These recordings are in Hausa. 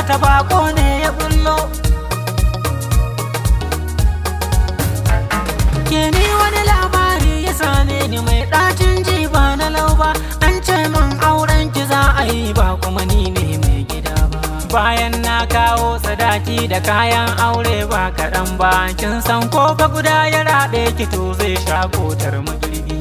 ta bako ne ya bullo ke ni wani labari ya same ni mai ɗacin ji ba na lauba an ce min auren ki za a yi ba kuma ni ne mai gida ba bayan na kawo sadaki da kayan aure ba kaɗan ba kin san ko fa guda ya raɗe ki to zai sha kotar magirbi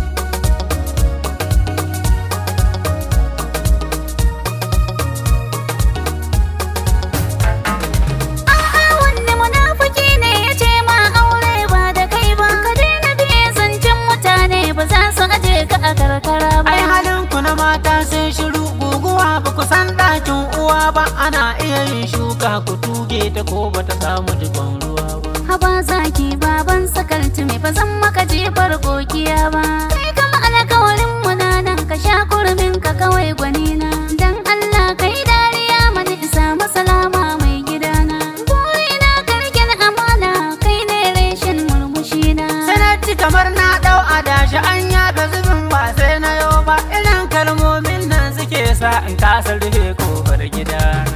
A'a wanne munafuki ne ya ce ma aure ba da kai ba ka daina biye zancen mutane ba za su aje ka a karkara ba ai halin ku na mata sai shiru guguwa ba ku san ɗakin uwa ba ana iya yin shuka ku tuge ta ko ba ta samu dubban ruwa ba Haba zaki baban sakalci mai ba zan maka jefar kokiya ba kai kama alkawarin mu na nan ka sha kurmin ka kawai gwanina dan Allah kai dariya mani isa masalama mai gidana burina ka rike na amana kai ne reshen murmushina sanarci kamar na ɗau adashi an yaga zubin ba sai na yau ba irin kalmomin nan suke sa in kasa rufe kofar gidana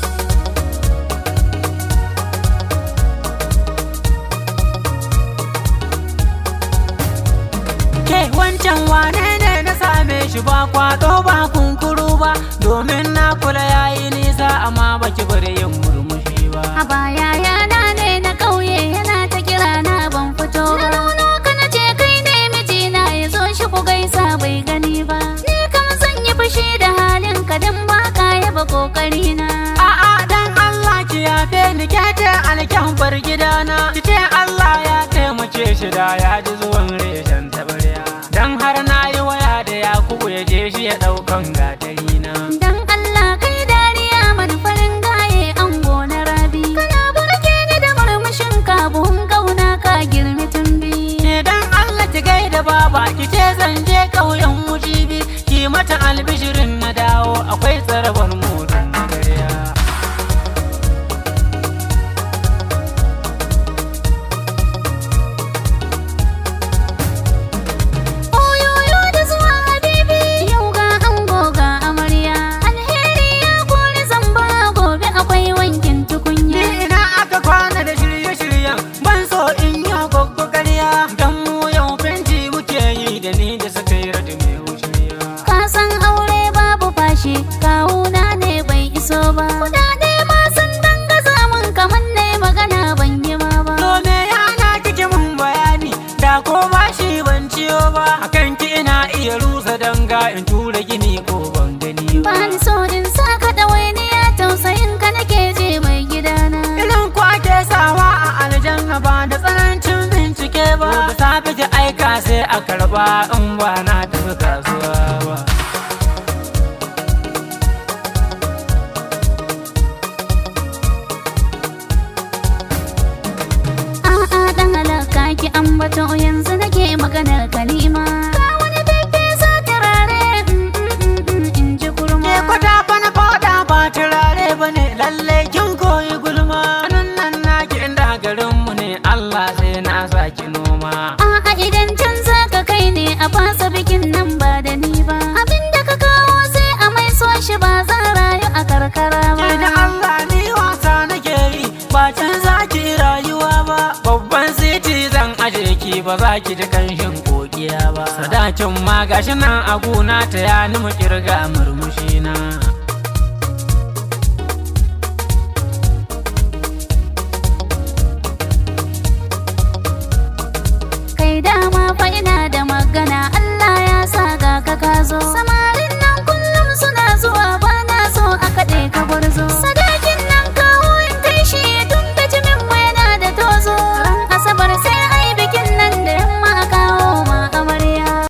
ke wancan wane ne na same shi ba kwado ba kunkuru ba domin na kula yayi nisa amma baki bari yin murmushi ba A baya yana ne na ƙauye yana ta kira na ban fito ba. Na nuno ka na ce kai ne mijina ya zo shi ku gaisa bai gani ba. Ni kam zan yi fushi da halin ka dan ba ka yaba kokari na. A'a dan Allah ki yafe ni ke ce alkyan bar gidana ki ce Allah ya taimake shi da ya ji zuwan reshen tabarya dan har na yi waya da Yakubu ya je shi ya daukan gatari na Dan Allah kai dariya mani farin gaye an gona rabi. Kana burge ni da murmushin ka buhun kauna ka girmi tumbi. ne dan Allah ki gaida baba ki ce zan je ƙauyen mujibi ki mata albishirin na dawo akwai tsarabar mudun magarya Oyoyo da zuwa habibi yau ga ango ga amarya alheri ya kori zamba gobe akwai wankin Ni tukunya ina aka kwana da shirye-shiryen ban so in yi goggo ƙarya dan mu yau fenti muke yi da ni da suka yi radi mai wushiriya ka san aure babu fashi kawuna ne bai iso ba kudade ma sun danga samun kamar ne magana ban yi ma ba Dole yana kike mun bayani da ko ba shi ban ciyo ba akan ki ina iya rusa danga in tura gini ko ban gani ba ba ni so in saka ɗawainiya tausayin ka nake je mai gidana Idan ku ake sawa a aljanna ba da tsanancin bincike ba da safe ki aika sai a karba in ba na tafi kasuwa ba A'a dan halaka ki ambato yanzu nake maganar kalima. Ka wani bebe sa turare mm, mm, mm, mm, in ji kurma. Ke kwata bana fada ba turare ba ne lalle kin koyi gulma nan nan naki inda garinmu ne Allah sai na saki noma A'a idan can za ka kai ne a fasa bikin nan ba da ni ba. Abinda ka kawo sai a mai so shi ba za rayu a karkara ba. Ke da Allah ni wasa nake yi ba can za ki rayuwa ba babban siti zan aje ki ba za ki ji kanshin kokiya ba sadakin ma gashi nan a gona ta ya ni mu kirga murmushi na Kai dama fa ina da magana Allah ya sa ga ka ka zo.